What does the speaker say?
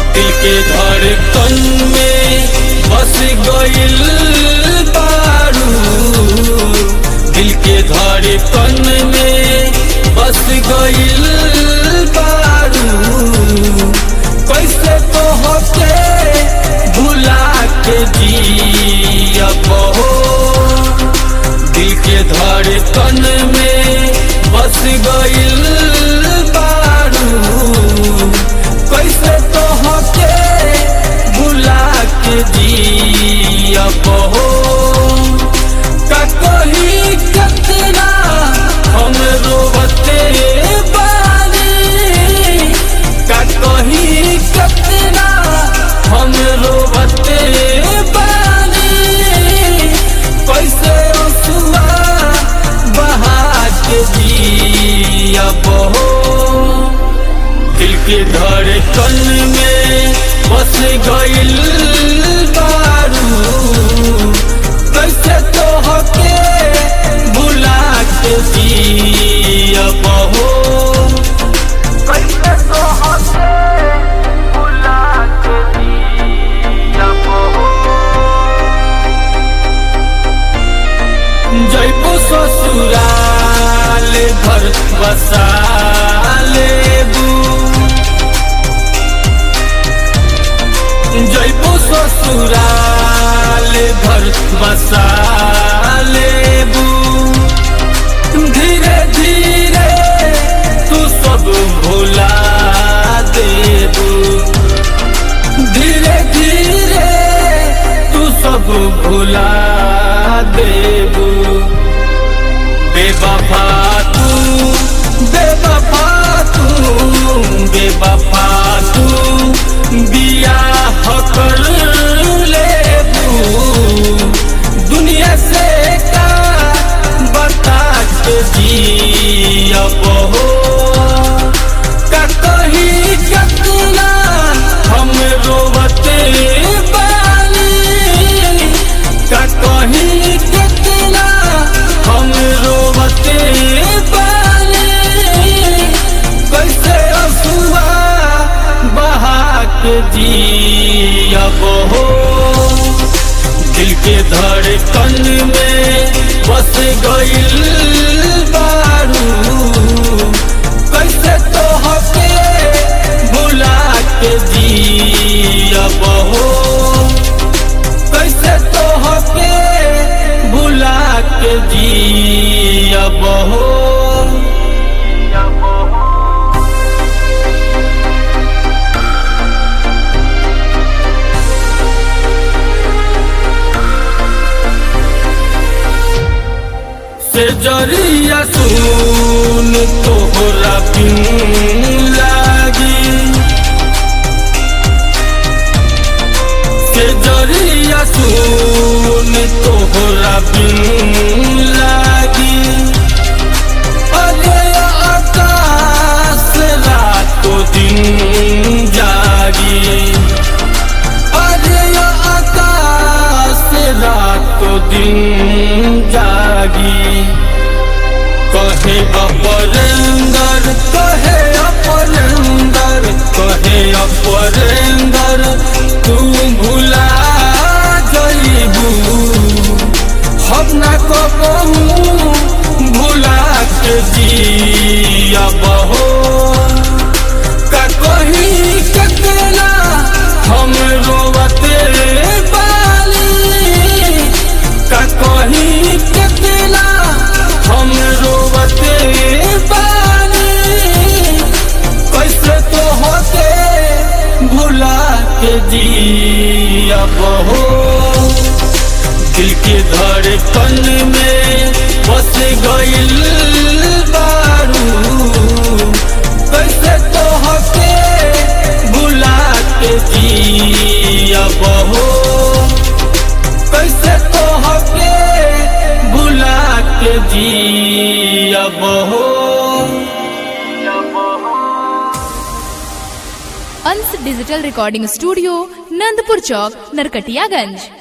दिल के धड़कन में बस गइल बारू दिल के धड़कन में बस गइल बारू कैसे तो होके भुला के जियब हो दिल के धड़कन में बस गइल बारू कैसे तो होके भुला के जियब हो का कही कितना हम रोवते बानी का कही कितना हम रोवते बानी कैसे रसुआ बहा के जियब हो दिल के धड़कन में बस गइल बारू कैसे तो होके भुला के जियब हो कैसे तो होके भुला के जियब हो जैबो ससुराल घर बसा लेबू जैबो ससुराल घर बसा लेबू धीरे धीरे तू सब भुला देबू धीरे धीरे तू सब भुला देबू बेवफा तू बेवफा तू बेवफा तू बिया कर लेबू दुनिया से का बता के जियब हो का कही कितना हम रोवते बानी का कही कितना हम रोवते बानी कैसे अफुआ बहा के जियब हो दिल के धड़कन में बस गइल बारू कैसे तो होके भुला के जियब हो कैसे तो होके भुला के जियब हो से जरिया सुन तोहरा बिन लागी से जरिया सुन तोहरा बिन लागी अरे आकाश रातो दिन जागी अरे आकाश रातो दिन जागी कहे अपरेंदर कहे अपरेंदर कहे अपरेंदर तू भुला जइबू हम ना कबहू भुला के जियब हो का कही कितना हम रोवते बानी का कही कितना हम रोवते बानी कैसे तो होते भुला के जियब हो दिल के धड़कन में बस गइल बारू कैसे तो होके भुला के जियब हो कैसे तो होके भुला के जियब हो Ansh digital recording studio Nandpur चौक नरकटियागंज